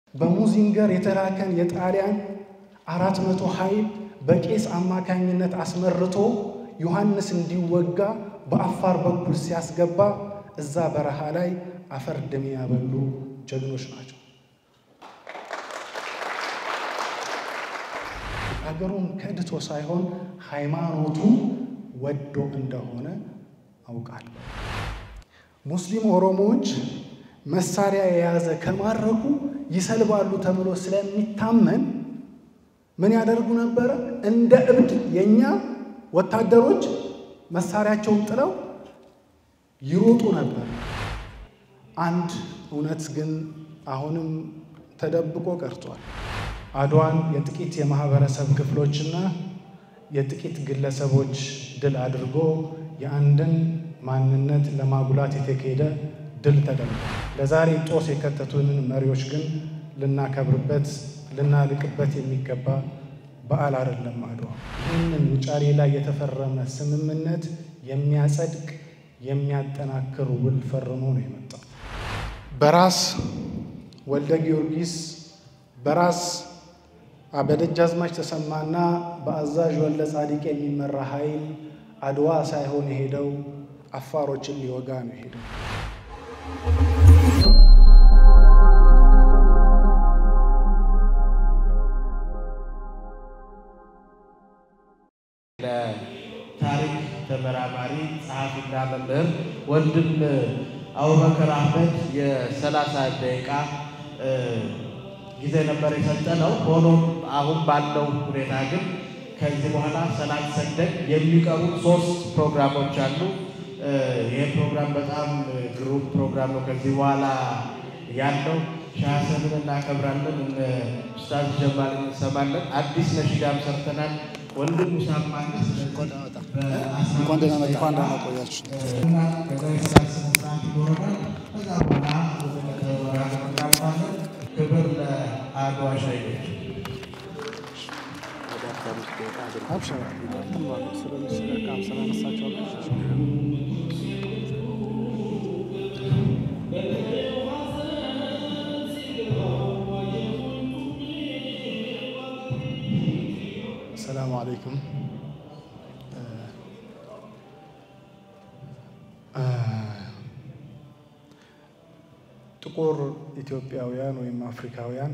በሙዚንገር የተላከን የጣሊያን አራት መቶ ኃይል በቄስ አማካኝነት አስመርቶ ዮሐንስ እንዲወጋ በአፋር በኩል ሲያስገባ እዛ በረሃ ላይ አፈር ድሜ ያበሉ ጀግኖች ናቸው። አገሩን ከድቶ ሳይሆን ሃይማኖቱ ወዶ እንደሆነ አውቃለሁ። ሙስሊም ኦሮሞዎች መሳሪያ የያዘ ከማረኩ ይሰልባሉ ተብሎ ስለሚታመን ምን ያደርጉ ነበረ? እንደ እብድ የእኛ ወታደሮች መሳሪያቸውን ጥለው ይሮጡ ነበር። አንድ እውነት ግን አሁንም ተደብቆ ቀርቷል። አድዋን የጥቂት የማህበረሰብ ክፍሎችና የጥቂት ግለሰቦች ድል አድርጎ የአንድን ማንነት ለማጉላት የተካሄደ ድል ተደርጓል። ለዛሬ ጦስ የከተቱንን መሪዎች ግን ልናከብርበት ልናልቅበት የሚገባ በዓል አይደለም አድዋ። ይህንን ውጫሌ ላይ የተፈረመ ስምምነት የሚያጸድቅ የሚያጠናክር ውል ፈርሞ ነው የመጣው። በራስ ወልደ ጊዮርጊስ በራስ በደጃዝማች ተሰማና በአዛዥ ወልደ ጻዲቅ የሚመራ ኃይል አድዋ ሳይሆን የሄደው አፋሮችን ሊወጋ ነው የሄደው። ለታሪክ ተመራማሪ ጸሐፊና መምህር ወንድም አቡበከር አህመድ የሰላሳ ደቂቃ ጊዜ ነበር የሰጠነው። ሆኖም አሁን ባለው ሁኔታ ግን ከዚህ በኋላ ሰላት ሰግደን የሚቀሩ ሶስት ፕሮግራሞች አሉ። ይህ ፕሮግራም በጣም ግሩም ፕሮግራም ነው። ከዚህ በኋላ ያለው ሻሰንን እናከብራለን። ኡስታዝ ጀማል እንሰማለን። አዲስ ነሺዳም ሰርተናል። ወንድም ሙሳም ማለት እንኳን ደህና መጣ። እንኳን ደህና ቆያችሁ። ክብር ለአድዋ ሻሂዶች። አብሽር ስለሚስለቃም ስለነሳቸው ሰላሙ አለይኩም። ጥቁር ኢትዮጵያውያን ወይም አፍሪካውያን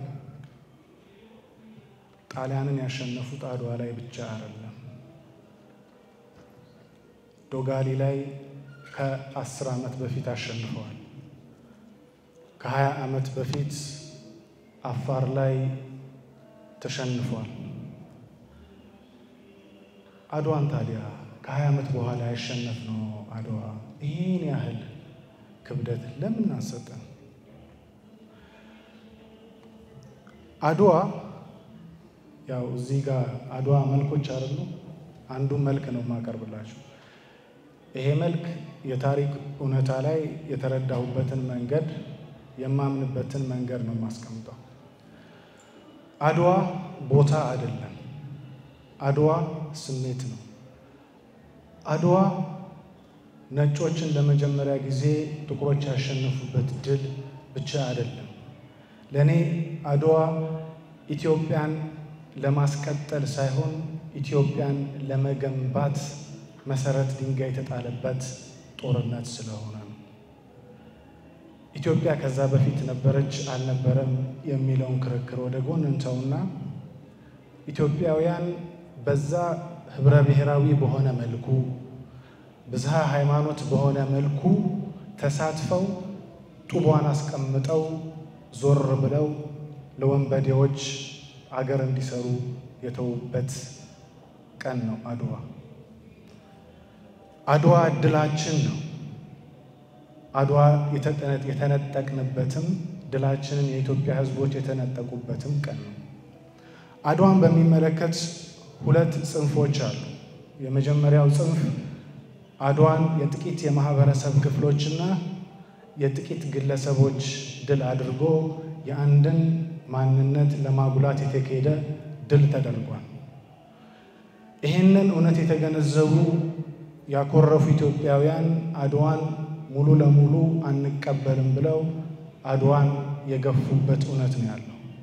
ጣሊያንን ያሸነፉት አድዋ ላይ ብቻ አይደለም። ዶጋሊ ላይ ከአስር ዓመት በፊት አሸንፈዋል። ከሀያ ዓመት በፊት አፋር ላይ ተሸንፏል። አድዋን ታዲያ ከሀያ ዓመት በኋላ ያሸነፍ ነው አድዋ ይህን ያህል ክብደት ለምን አሰጠን? አድዋ ያው እዚህ ጋር አድዋ መልኮች አይደሉ? አንዱ መልክ ነው የማቀርብላችሁ። ይሄ መልክ የታሪክ እውነታ ላይ የተረዳሁበትን መንገድ የማምንበትን መንገድ ነው የማስቀምጠው። አድዋ ቦታ አይደለም። አድዋ ስሜት ነው። አድዋ ነጮችን ለመጀመሪያ ጊዜ ጥቁሮች ያሸነፉበት ድል ብቻ አይደለም። ለእኔ አድዋ ኢትዮጵያን ለማስቀጠል ሳይሆን ኢትዮጵያን ለመገንባት መሰረት ድንጋይ የተጣለበት ጦርነት ስለሆነ ነው። ኢትዮጵያ ከዛ በፊት ነበረች አልነበረም የሚለውን ክርክር ወደ ጎን እንተውና ኢትዮጵያውያን በዛ ህብረ ብሔራዊ በሆነ መልኩ ብዝሃ ሃይማኖት በሆነ መልኩ ተሳትፈው ጡቧን አስቀምጠው ዞር ብለው ለወንበዴዎች አገር እንዲሰሩ የተዉበት ቀን ነው አድዋ። አድዋ ድላችን ነው። አድዋ የተነጠቅንበትም ድላችንን የኢትዮጵያ ሕዝቦች የተነጠቁበትም ቀን ነው። አድዋን በሚመለከት ሁለት ጽንፎች አሉ። የመጀመሪያው ጽንፍ አድዋን የጥቂት የማህበረሰብ ክፍሎችና የጥቂት ግለሰቦች ድል አድርጎ የአንድን ማንነት ለማጉላት የተካሄደ ድል ተደርጓል። ይህንን እውነት የተገነዘቡ ያኮረፉ ኢትዮጵያውያን አድዋን ሙሉ ለሙሉ አንቀበልም ብለው አድዋን የገፉበት እውነት ነው ያለው።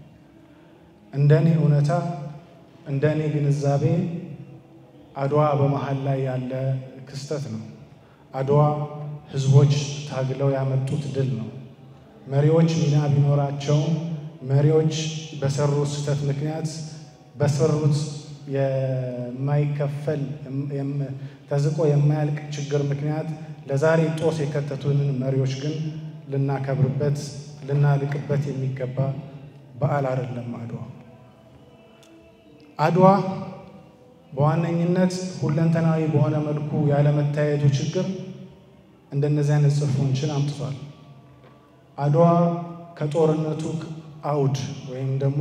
እንደኔ እውነታ እንደኔ ግንዛቤ አድዋ በመሀል ላይ ያለ ክስተት ነው። አድዋ ህዝቦች ታግለው ያመጡት ድል ነው። መሪዎች ሚና ቢኖራቸውም መሪዎች በሰሩት ስህተት ምክንያት በሰሩት የማይከፈል ተዝቆ የማያልቅ ችግር ምክንያት ለዛሬ ጦስ የከተቱንን መሪዎች ግን ልናከብርበት ልናልቅበት የሚገባ በዓል አይደለም። አድዋ አድዋ በዋነኝነት ሁለንተናዊ በሆነ መልኩ ያለመታየቱ ችግር እንደነዚህ አይነት ጽሑፎችን አምጥቷል። አድዋ ከጦርነቱ አውድ ወይም ደግሞ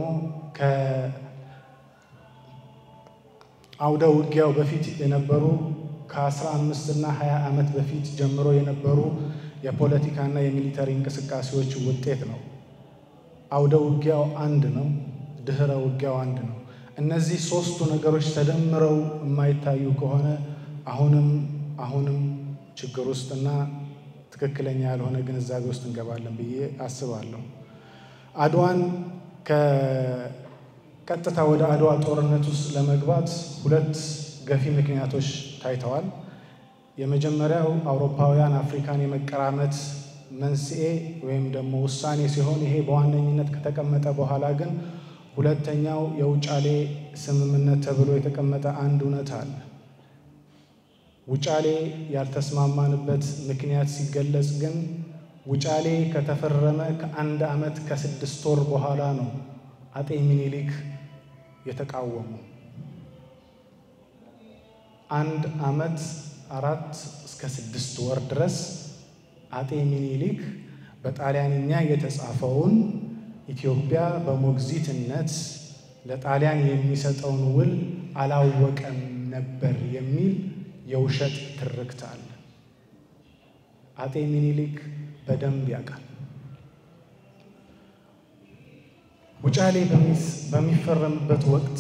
ከአውደ ውጊያው በፊት የነበሩ ከአስራ አምስት እና ሀያ ዓመት በፊት ጀምሮ የነበሩ የፖለቲካና የሚሊተሪ እንቅስቃሴዎች ውጤት ነው። አውደ ውጊያው አንድ ነው። ድህረ ውጊያው አንድ ነው። እነዚህ ሶስቱ ነገሮች ተደምረው የማይታዩ ከሆነ አሁንም አሁንም ችግር ውስጥና ትክክለኛ ያልሆነ ግንዛቤ ውስጥ እንገባለን ብዬ አስባለሁ። አድዋን ከቀጥታ ወደ አድዋ ጦርነት ውስጥ ለመግባት ሁለት ገፊ ምክንያቶች ታይተዋል። የመጀመሪያው አውሮፓውያን አፍሪካን የመቀራመት መንስኤ ወይም ደግሞ ውሳኔ ሲሆን ይሄ በዋነኝነት ከተቀመጠ በኋላ ግን ሁለተኛው የውጫሌ ስምምነት ተብሎ የተቀመጠ አንድ እውነት አለ። ውጫሌ ያልተስማማንበት ምክንያት ሲገለጽ ግን ውጫሌ ከተፈረመ ከአንድ ዓመት ከስድስት ወር በኋላ ነው አጤ ሚኒሊክ የተቃወሙ። አንድ ዓመት አራት እስከ ስድስት ወር ድረስ አጤ ሚኒሊክ በጣሊያንኛ የተጻፈውን ኢትዮጵያ በሞግዚትነት ለጣሊያን የሚሰጠውን ውል አላወቀም ነበር የሚል የውሸት ትርክት አለ። አጤ ሚኒሊክ በደንብ ያውቃል። ውጫሌ በሚፈረምበት ወቅት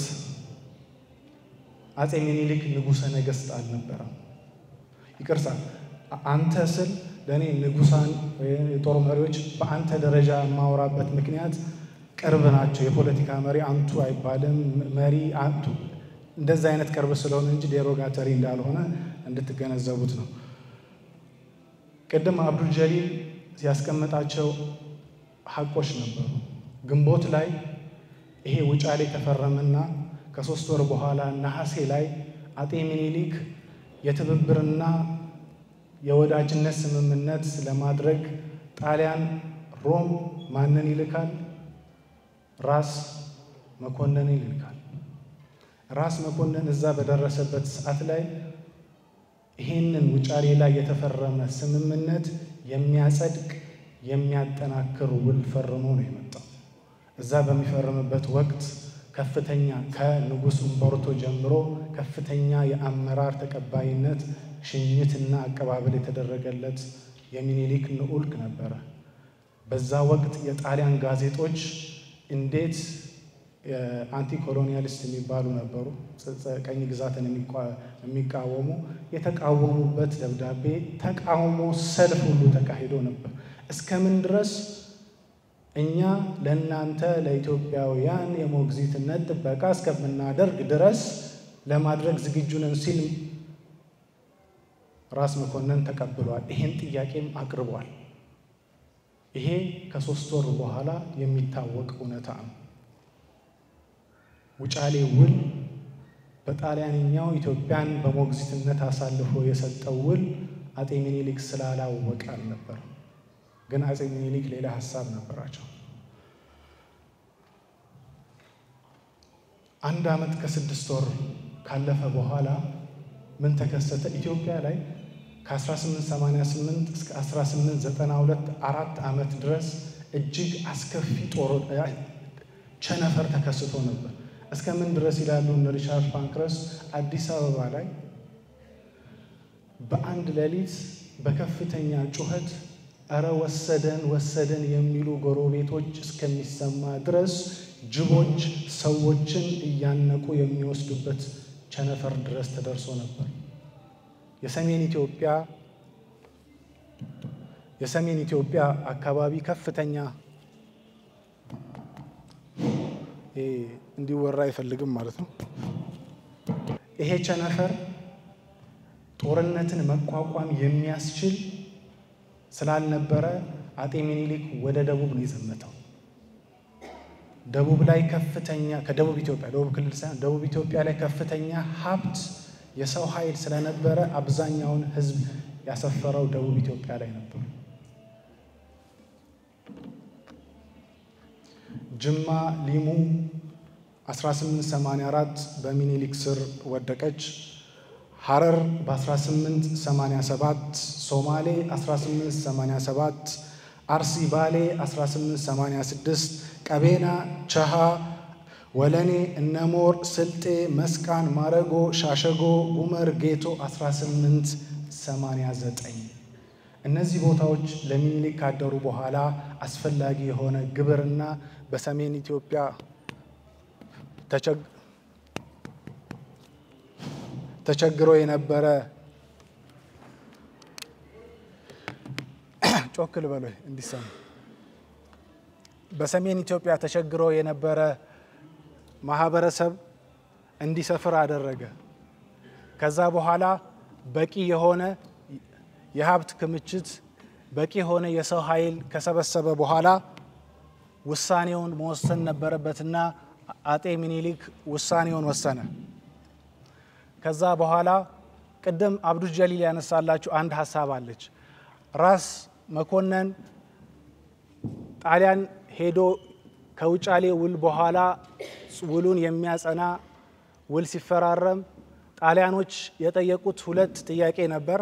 አጤ ሚኒሊክ ንጉሠ ነገሥት አልነበረም። ይቅርታ አንተ ስል ለእኔ ንጉሳን ወይም የጦር መሪዎች በአንተ ደረጃ የማወራበት ምክንያት ቅርብ ናቸው። የፖለቲካ መሪ አንቱ አይባልም። መሪ አንቱ እንደዛ አይነት ቅርብ ስለሆነ እንጂ ዴሮጋተሪ እንዳልሆነ እንድትገነዘቡት ነው። ቅድም አብዱል ጀሊል ያስቀመጣቸው ሀቆች ነበሩ። ግንቦት ላይ ይሄ ውጫሌ ተፈረመና ከሶስት ወር በኋላ ነሐሴ ላይ አጤ ሚኒሊክ የትብብርና የወዳጅነት ስምምነት ለማድረግ ጣሊያን ሮም ማንን ይልካል? ራስ መኮንንን ይልካል። ራስ መኮንን እዛ በደረሰበት ሰዓት ላይ ይህንን ውጫሌ ላይ የተፈረመ ስምምነት የሚያጸድቅ የሚያጠናክር ውል ፈርሞ ነው የመጣው። እዛ በሚፈርምበት ወቅት ከፍተኛ ከንጉሥ እምቦርቶ ጀምሮ ከፍተኛ የአመራር ተቀባይነት ሽኝትና አቀባበል የተደረገለት የሚኒሊክ ልዑክ ነበረ። በዛ ወቅት የጣሊያን ጋዜጦች እንዴት አንቲ ኮሎኒያሊስት የሚባሉ ነበሩ፣ ቀኝ ግዛትን የሚቃወሙ የተቃወሙበት ደብዳቤ ተቃውሞ ሰልፍ ሁሉ ተካሂዶ ነበር። እስከምን ድረስ እኛ ለእናንተ ለኢትዮጵያውያን የሞግዚትነት ጥበቃ እስከምናደርግ ድረስ ለማድረግ ዝግጁ ነን ሲል ራስ መኮንን ተቀብሏል። ይሄን ጥያቄም አቅርቧል። ይሄ ከሶስት ወር በኋላ የሚታወቅ እውነታ ነው። ውጫሌ ውል በጣሊያንኛው ኢትዮጵያን በሞግዚትነት አሳልፎ የሰጠው ውል አጤ ሚኒሊክ ስላላወቀ አልነበር። ግን አጼ ሚኒሊክ ሌላ ሀሳብ ነበራቸው። አንድ ዓመት ከስድስት ወር ካለፈ በኋላ ምን ተከሰተ? ኢትዮጵያ ላይ ከ1888 እስከ 1892 አራት ዓመት ድረስ እጅግ አስከፊ ጦር ቸነፈር ተከስቶ ነበር። እስከ ምን ድረስ ይላሉ እነ ሪቻርድ ፓንክረስ አዲስ አበባ ላይ በአንድ ሌሊት በከፍተኛ ጩኸት እረ ወሰደን ወሰደን የሚሉ ጎረቤቶች እስከሚሰማ ድረስ ጅቦች ሰዎችን እያነቁ የሚወስዱበት ቸነፈር ድረስ ተደርሶ ነበር። የሰሜን ኢትዮጵያ የሰሜን ኢትዮጵያ አካባቢ ከፍተኛ እንዲወራ አይፈልግም ማለት ነው። ይሄ ቸነፈር ጦርነትን መቋቋም የሚያስችል ስላልነበረ አጤ ሚኒሊክ ወደ ደቡብ ነው የዘመተው። ደቡብ ላይ ከፍተኛ ከደቡብ ኢትዮጵያ ደቡብ ክልል ሳይሆን ደቡብ ኢትዮጵያ ላይ ከፍተኛ ሀብት የሰው ኃይል ስለነበረ አብዛኛውን ሕዝብ ያሰፈረው ደቡብ ኢትዮጵያ ላይ ነበር። ጅማ ሊሙ 1884 በሚኒሊክ ስር ወደቀች። ሐረር በ1887፣ ሶማሌ 1887፣ አርሲ ባሌ 1886፣ ቀቤና፣ ቸሃ፣ ወለኔ፣ እነሞር፣ ስልጤ፣ መስቃን፣ ማረጎ፣ ሻሸጎ፣ ጉመር፣ ጌቶ 1889 እነዚህ ቦታዎች ለሚኒሊክ ካደሩ በኋላ አስፈላጊ የሆነ ግብርና በሰሜን ኢትዮጵያ ተቸግሮ የነበረ ጮክ ልበሎ እንዲሰሙ በሰሜን ኢትዮጵያ ተቸግሮ የነበረ ማህበረሰብ እንዲሰፍር አደረገ። ከዛ በኋላ በቂ የሆነ የሀብት ክምችት በቂ የሆነ የሰው ኃይል ከሰበሰበ በኋላ ውሳኔውን መወሰን ነበረበትና አጤ ሚኒሊክ ውሳኔውን ወሰነ። ከዛ በኋላ ቅድም አብዱ ጀሊል ያነሳላችሁ አንድ ሀሳብ አለች። ራስ መኮንን ጣሊያን ሄዶ ከውጫሌ ውል በኋላ ውሉን የሚያጸና ውል ሲፈራረም ጣሊያኖች የጠየቁት ሁለት ጥያቄ ነበር።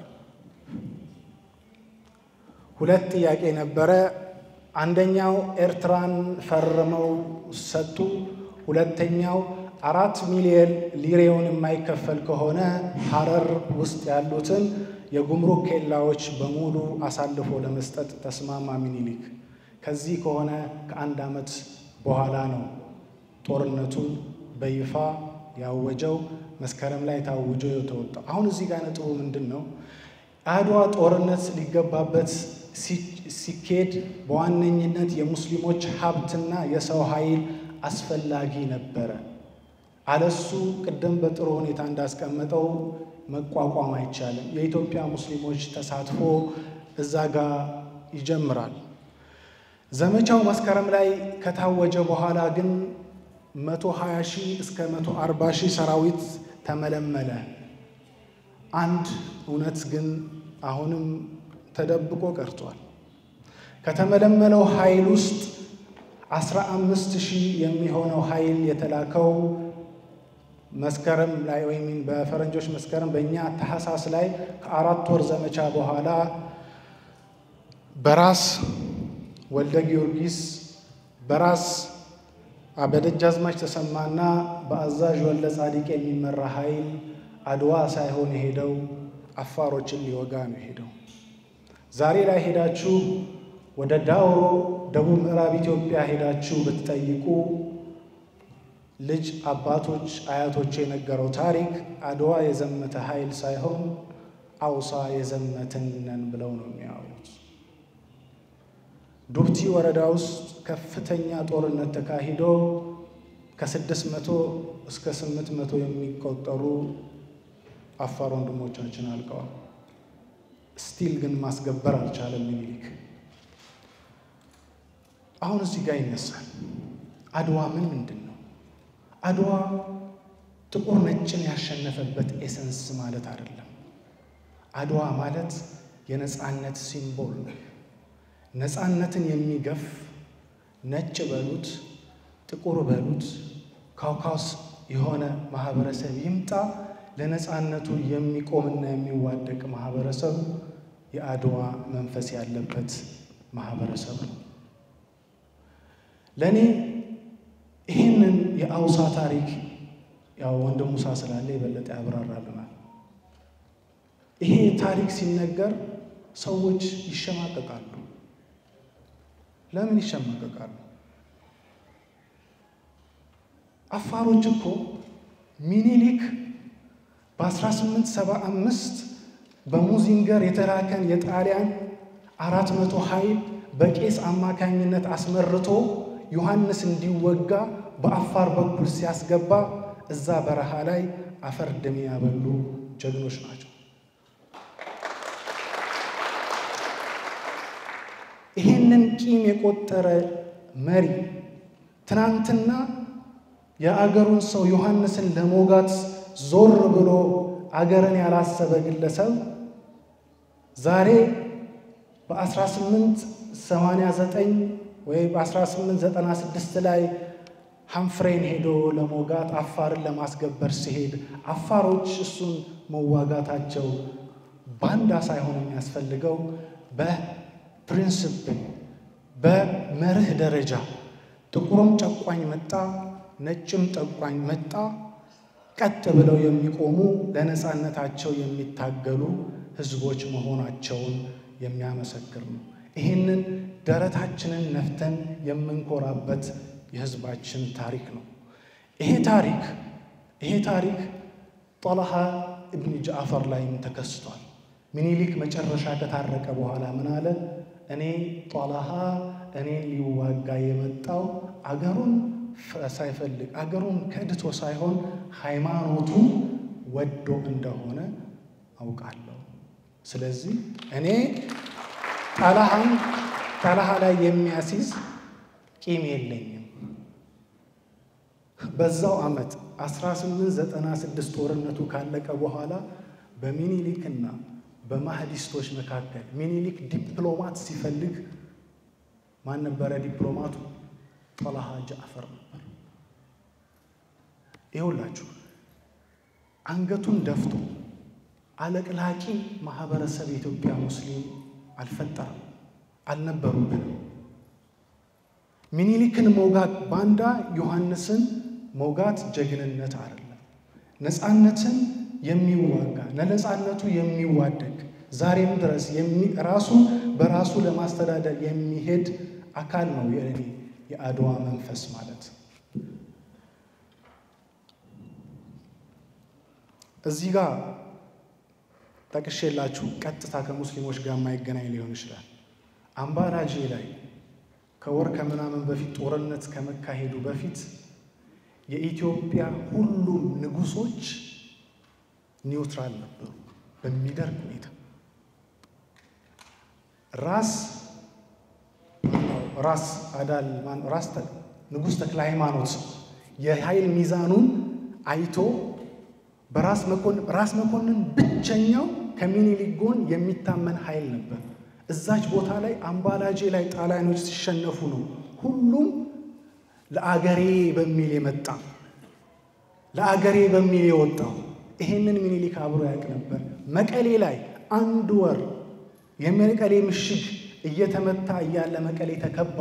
ሁለት ጥያቄ ነበረ። አንደኛው ኤርትራን ፈርመው ሰጡ። ሁለተኛው አራት ሚሊዮን ሊሬውን የማይከፈል ከሆነ ሀረር ውስጥ ያሉትን የጉምሩክ ኬላዎች በሙሉ አሳልፎ ለመስጠት ተስማማ ሚኒሊክ። ከዚህ ከሆነ ከአንድ ዓመት በኋላ ነው ጦርነቱን በይፋ ያወጀው። መስከረም ላይ ታውጆ የተወጣው። አሁን እዚህ ጋር ነጥቡ ምንድን ነው? አድዋ ጦርነት ሊገባበት ሲኬድ በዋነኝነት የሙስሊሞች ሀብትና የሰው ኃይል አስፈላጊ ነበረ። አለሱ ቅድም በጥሩ ሁኔታ እንዳስቀመጠው መቋቋም አይቻልም። የኢትዮጵያ ሙስሊሞች ተሳትፎ እዛ ጋር ይጀምራል። ዘመቻው መስከረም ላይ ከታወጀ በኋላ ግን 120 ሺህ እስከ 140 ሺህ ሰራዊት ተመለመለ። አንድ እውነት ግን አሁንም ተደብቆ ቀርቷል። ከተመለመለው ኃይል ውስጥ 15 ሺህ የሚሆነው ኃይል የተላከው መስከረም ላይ ወይም በፈረንጆች መስከረም በእኛ ታህሳስ ላይ ከአራት ወር ዘመቻ በኋላ በራስ ወልደ ጊዮርጊስ በራስ በደጃዝማች ተሰማና በአዛዥ ወልደ ጻዲቅ የሚመራ ኃይል አድዋ ሳይሆን የሄደው አፋሮችን ሊወጋ ነው የሄደው። ዛሬ ላይ ሄዳችሁ ወደ ዳውሮ ደቡብ ምዕራብ ኢትዮጵያ ሄዳችሁ ብትጠይቁ ልጅ አባቶች አያቶች የነገረው ታሪክ አድዋ የዘመተ ኃይል ሳይሆን አውሳ የዘመትን ነን ብለው ነው የሚያወሩት። ዱብቲ ወረዳ ውስጥ ከፍተኛ ጦርነት ተካሂዶ ከስድስት መቶ እስከ ስምንት መቶ የሚቆጠሩ አፋር ወንድሞቻችን አልቀዋል። ስቲል ግን ማስገበር አልቻለም ሚኒሊክ። አሁን እዚህ ጋር ይነሳል። አድዋ ምን ምንድን ነው? አድዋ ጥቁር ነጭን ያሸነፈበት ኤሰንስ ማለት አይደለም። አድዋ ማለት የነፃነት ሲምቦል ነው። ነፃነትን የሚገፍ ነጭ በሉት ጥቁር በሉት ካውካስ የሆነ ማህበረሰብ ይምጣ ለነፃነቱ የሚቆምና የሚዋደቅ ማህበረሰብ የአድዋ መንፈስ ያለበት ማህበረሰብ ነው። ለእኔ ይህንን የአውሳ ታሪክ ያው ወንድም ሙሳ ስላለ የበለጠ ያብራራልናል። ይሄ ታሪክ ሲነገር ሰዎች ይሸማቀቃሉ። ለምን ይሸማቀቃሉ? አፋሮች እኮ ሚኒሊክ በ1875 በሙዚንገር የተላከን የጣሊያን አራት መቶ ኃይል በቄስ አማካኝነት አስመርቶ ዮሐንስ እንዲወጋ በአፋር በኩል ሲያስገባ እዛ በረሃ ላይ አፈር ድሜ ያበሉ ጀግኖች ናቸው። ይህንን ቂም የቆጠረ መሪ ትናንትና የአገሩን ሰው ዮሐንስን ለሞጋት ዞር ብሎ አገርን ያላሰበ ግለሰብ ዛሬ በ1889 ወይ በ1896 ላይ ሐምፍሬን ሄዶ ለሞጋት አፋርን ለማስገበር ሲሄድ አፋሮች እሱን መዋጋታቸው ባንዳ ሳይሆን የሚያስፈልገው በፕሪንስፕል በመርህ ደረጃ ጥቁሩም ጨቋኝ መጣ፣ ነጭም ጨቋኝ መጣ፣ ቀጥ ብለው የሚቆሙ ለነፃነታቸው የሚታገሉ ህዝቦች መሆናቸውን የሚያመሰክር ነው። ይህንን ደረታችንን ነፍተን የምንኮራበት የህዝባችን ታሪክ ነው። ይሄ ታሪክ ይሄ ታሪክ ጦልሃ እብን ጃዕፈር ላይም ተከስቷል። ሚኒሊክ መጨረሻ ከታረቀ በኋላ ምን አለ? እኔ ጦልሃ እኔን ሊዋጋ የመጣው አገሩን ሳይፈልግ አገሩን ከድቶ ሳይሆን ሃይማኖቱን ወዶ እንደሆነ አውቃለሁ። ስለዚህ እኔ ጣልሃን ጣልሃ ላይ የሚያስይዝ ቂም የለኝም። በዛው ዓመት 1896 ጦርነቱ ካለቀ በኋላ በሚኒሊክና በማህዲስቶች መካከል ሚኒሊክ ዲፕሎማት ሲፈልግ ማን ነበረ ዲፕሎማቱ? ጦልሃ ጃዕፈር ነበር። ይኸውላችሁ አንገቱን ደፍቶ አለቅላቂ ማህበረሰብ የኢትዮጵያ ሙስሊም አልፈጠረም፣ አልነበሩብንም። ሚኒሊክን መውጋት ባንዳ ዮሐንስን መውጋት ጀግንነት አይደለም። ነፃነትን የሚዋጋ ለነፃነቱ የሚዋደግ ዛሬም ድረስ ራሱን በራሱ ለማስተዳደር የሚሄድ አካል ነው የእኔ የአድዋ መንፈስ ማለት። እዚህ ጋር ጠቅሼላችሁ ቀጥታ ከሙስሊሞች ጋር የማይገናኝ ሊሆን ይችላል። አምባላጄ ላይ ከወር ከምናምን በፊት ጦርነት ከመካሄዱ በፊት የኢትዮጵያ ሁሉም ንጉሶች ኒውትራል ነበሩ። በሚደርግ ሁኔታ ራስ ራስ አዳል ራስ ንጉሥ ተክለ ሃይማኖት የኃይል ሚዛኑን አይቶ በራስ መኮንን ራስ መኮንን ብቸኛው ከሚኒሊክ ጎን የሚታመን ኃይል ነበር። እዛች ቦታ ላይ አምባላጄ ላይ ጣሊያኖች ሲሸነፉ ነው ሁሉም ለአገሬ በሚል የመጣ ለአገሬ በሚል የወጣው። ይሄንን ሚኒሊክ አብሮ ያውቅ ነበር። መቀሌ ላይ አንድ ወር የመቀሌ ምሽግ እየተመታ እያለ መቀሌ ተከባ።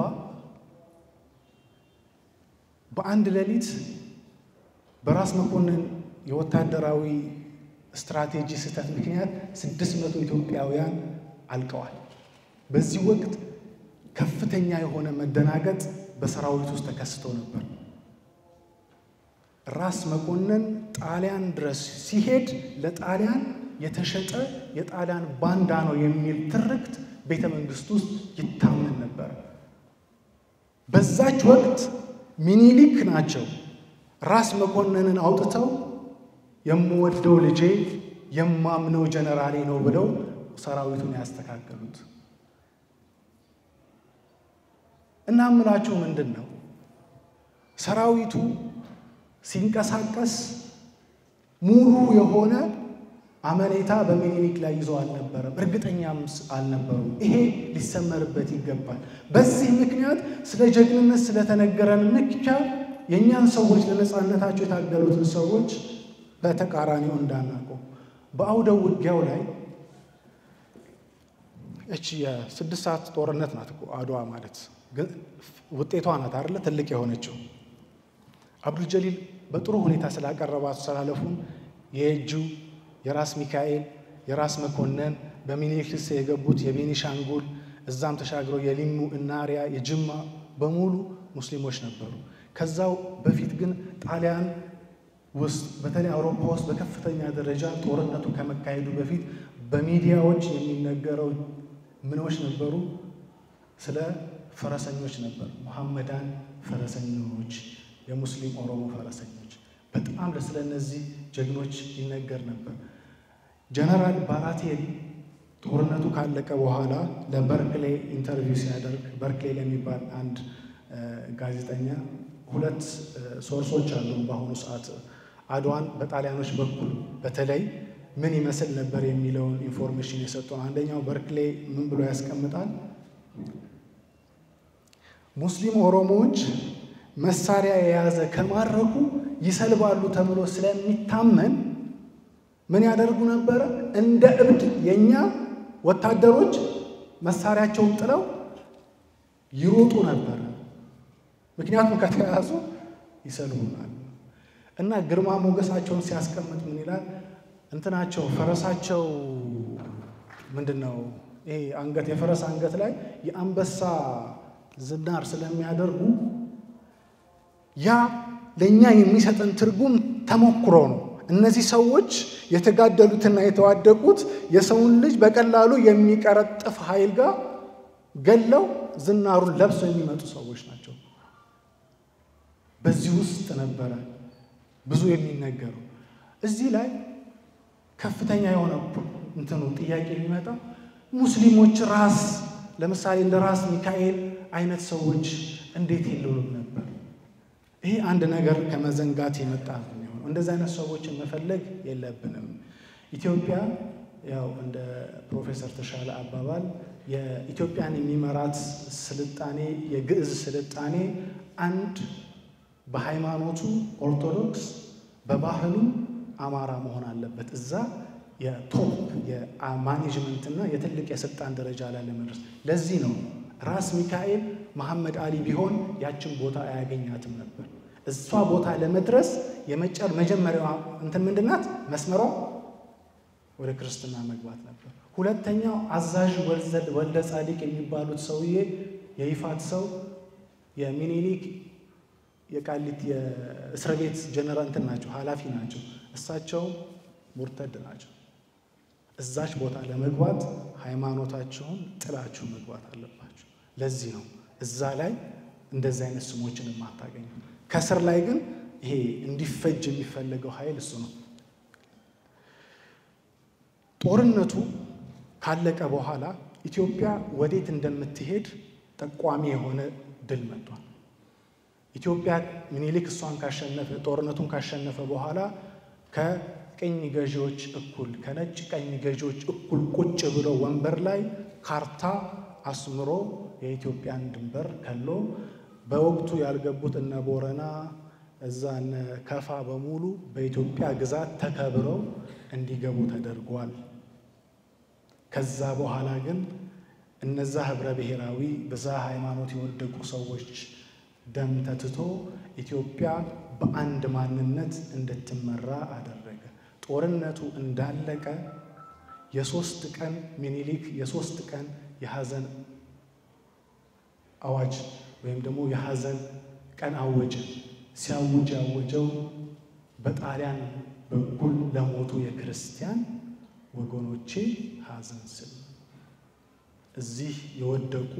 በአንድ ሌሊት በራስ መኮንን የወታደራዊ ስትራቴጂ ስህተት ምክንያት ስድስት መቶ ኢትዮጵያውያን አልቀዋል። በዚህ ወቅት ከፍተኛ የሆነ መደናገጥ በሰራዊት ውስጥ ተከስቶ ነበር። ራስ መኮንን ጣሊያን ድረስ ሲሄድ ለጣሊያን የተሸጠ የጣሊያን ባንዳ ነው የሚል ትርክት ቤተ መንግስት ውስጥ ይታመን ነበር። በዛች ወቅት ሚኒሊክ ናቸው ራስ መኮንንን አውጥተው የምወደው ልጄ የማምነው ጀነራሌ ነው ብለው ሰራዊቱን ያስተካከሉት። እና ምላችሁ ምንድን ነው ሰራዊቱ ሲንቀሳቀስ ሙሉ የሆነ አመኔታ በሚኒሊክ ላይ ይዘው አልነበረም፣ እርግጠኛም አልነበሩም። ይሄ ሊሰመርበት ይገባል። በዚህ ምክንያት ስለ ጀግንነት ስለተነገረን ብቻ የእኛን ሰዎች ለነፃነታቸው የታገሉትን ሰዎች በተቃራኒው እንዳናውቀው በአውደ ውጊያው ላይ እቺ የስድስት ሰዓት ጦርነት ናት እኮ አድዋ ማለት ግን ውጤቷ ናት አይደለ ትልቅ የሆነችው አብዱልጀሊል በጥሩ ሁኔታ ስላቀረባት አስተላለፉን የእጁ የራስ ሚካኤል የራስ መኮንን በሚኒሊክ ስር የገቡት የቤኒሻንጉል እዛም ተሻግረው የሊሙ እናሪያ የጅማ በሙሉ ሙስሊሞች ነበሩ። ከዛው በፊት ግን ጣሊያን ውስጥ በተለይ አውሮፓ ውስጥ በከፍተኛ ደረጃ ጦርነቱ ከመካሄዱ በፊት በሚዲያዎች የሚነገረው ምኖች ነበሩ? ስለ ፈረሰኞች ነበር። ሙሐመዳን ፈረሰኞች የሙስሊም ኦሮሞ ፈረሰኞች። በጣም ስለ እነዚህ ጀግኖች ይነገር ነበር። ጀነራል ባራቴሪ ጦርነቱ ካለቀ በኋላ ለበርክሌ ኢንተርቪው ሲያደርግ በርክሌ ለሚባል አንድ ጋዜጠኛ ሁለት ሶርሶች አሉ። በአሁኑ ሰዓት አድዋን በጣሊያኖች በኩል በተለይ ምን ይመስል ነበር የሚለውን ኢንፎርሜሽን የሰጡን። አንደኛው በርክሌ ምን ብሎ ያስቀምጣል? ሙስሊም ኦሮሞዎች መሳሪያ የያዘ ከማረኩ ይሰልባሉ ተብሎ ስለሚታመን ምን ያደርጉ ነበረ? እንደ እብድ የእኛ ወታደሮች መሳሪያቸውን ጥለው ይሮጡ ነበረ። ምክንያቱም ከተያዙ ይሰልቡናል። እና ግርማ ሞገሳቸውን ሲያስቀምጥ ምን ይላል? እንትናቸው ፈረሳቸው ምንድን ነው ይሄ አንገት የፈረስ አንገት ላይ የአንበሳ ዝናር ስለሚያደርጉ ያ ለእኛ የሚሰጠን ትርጉም ተሞክሮ ነው። እነዚህ ሰዎች የተጋደሉትና የተዋደቁት የሰውን ልጅ በቀላሉ የሚቀረጥፍ ኃይል ጋር ገለው ዝናሩን ለብሰው የሚመጡ ሰዎች ናቸው። በዚህ ውስጥ ነበረ ብዙ የሚነገሩ። እዚህ ላይ ከፍተኛ የሆነ እንትኑ ጥያቄ የሚመጣው ሙስሊሞች ራስ ለምሳሌ እንደ ራስ ሚካኤል አይነት ሰዎች እንዴት የለውም ነበር? ይሄ አንድ ነገር ከመዘንጋት የመጣ ነው የሚሆነው። እንደዚህ አይነት ሰዎችን መፈለግ የለብንም። ኢትዮጵያ ያው እንደ ፕሮፌሰር ተሻለ አባባል የኢትዮጵያን የሚመራት ስልጣኔ የግዕዝ ስልጣኔ አንድ በሃይማኖቱ ኦርቶዶክስ በባህሉ አማራ መሆን አለበት። እዛ የቶፕ የማኔጅመንትና የትልቅ የስልጣን ደረጃ ላይ ለመድረስ ለዚህ ነው ራስ ሚካኤል መሐመድ አሊ ቢሆን ያችን ቦታ አያገኛትም ነበር። እሷ ቦታ ለመድረስ የመጨር መጀመሪያዋ እንትን ምንድናት? መስመሯ ወደ ክርስትና መግባት ነበር። ሁለተኛው አዛዥ ወልደ ጻዲቅ የሚባሉት ሰውዬ የይፋት ሰው የሚኒሊክ የቃሊት የእስር ቤት ጀነራል እንትን ናቸው፣ ኃላፊ ናቸው። እሳቸው ሙርተድ ናቸው። እዛች ቦታ ለመግባት ሃይማኖታቸውን ጥላችሁ መግባት አለባቸው። ለዚህ ነው እዛ ላይ እንደዚህ አይነት ስሞችን የማታገኙ። ከስር ላይ ግን ይሄ እንዲፈጅ የሚፈለገው ኃይል እሱ ነው። ጦርነቱ ካለቀ በኋላ ኢትዮጵያ ወዴት እንደምትሄድ ጠቋሚ የሆነ ድል መጥቷል። ኢትዮጵያ ምኒልክ እሷን ካሸነፈ ጦርነቱን ካሸነፈ በኋላ ከቅኝ ገዢዎች እኩል ከነጭ ቀኝ ገዢዎች እኩል ቁጭ ብሎ ወንበር ላይ ካርታ አስምሮ የኢትዮጵያን ድንበር ከሎ በወቅቱ ያልገቡት እነ ቦረና እዛ እነ ከፋ በሙሉ በኢትዮጵያ ግዛት ተከብረው እንዲገቡ ተደርጓል። ከዛ በኋላ ግን እነዛ ህብረ ብሔራዊ ብዛ ሃይማኖት የወደቁ ሰዎች ደም ተትቶ ኢትዮጵያ በአንድ ማንነት እንድትመራ አደረገ። ጦርነቱ እንዳለቀ የሶስት ቀን ሚኒሊክ የሶስት ቀን የሐዘን አዋጅ ወይም ደግሞ የሐዘን ቀን አወጀ። ሲያውጅ ያወጀው በጣሊያን በኩል ለሞቱ የክርስቲያን ወገኖቼ ሐዘን ስል እዚህ የወደቁ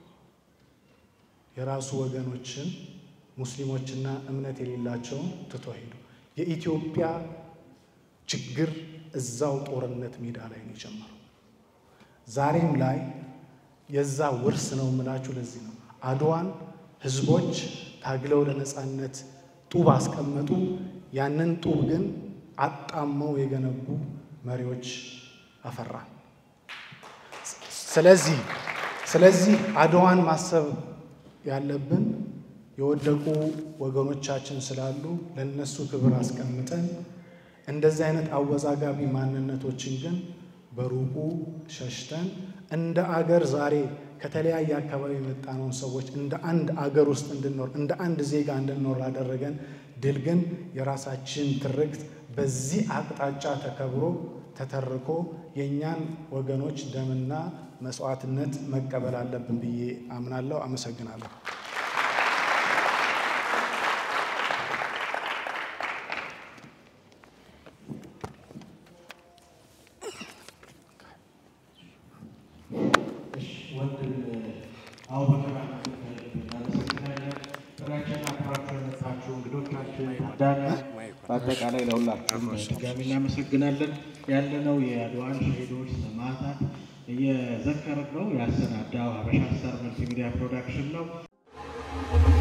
የራሱ ወገኖችን ሙስሊሞችና እምነት የሌላቸውን ትቶ ሄዱ። የኢትዮጵያ ችግር እዛው ጦርነት ሜዳ ላይ ነው የጀመረው። ዛሬም ላይ የዛ ውርስ ነው የምላችሁ። ለዚህ ነው አድዋን ህዝቦች ታግለው ለነፃነት ጡብ አስቀመጡ። ያንን ጡብ ግን አጣመው የገነቡ መሪዎች አፈራ። ስለዚህ ስለዚህ አድዋን ማሰብ ያለብን የወደቁ ወገኖቻችን ስላሉ ለነሱ ክብር አስቀምጠን እንደዚህ አይነት አወዛጋቢ ማንነቶችን ግን በሩቁ ሸሽተን እንደ አገር ዛሬ ከተለያየ አካባቢ የመጣነውን ሰዎች እንደ አንድ አገር ውስጥ እንድንኖር እንደ አንድ ዜጋ እንድንኖር ላደረገን ድል ግን የራሳችን ትርክት በዚህ አቅጣጫ ተከብሮ ተተርኮ የእኛን ወገኖች ደምና መስዋዕትነት መቀበል አለብን ብዬ አምናለሁ። አመሰግናለሁ። ወንድም አቡበከር እናመሰግናለን። ጥሪያችንን አክብራችሁ የመጣችሁ መምህራን በአጠቃላይ ለሁላችሁም ድጋሚ እናመሰግናለን። ያለነው የአድዋን ሸሂዶች ሰማዕታት እየዘከርን ነው። ያሰናዳው ሀበሻ ስታር መልቲሚዲያ ፕሮዳክሽን ነው።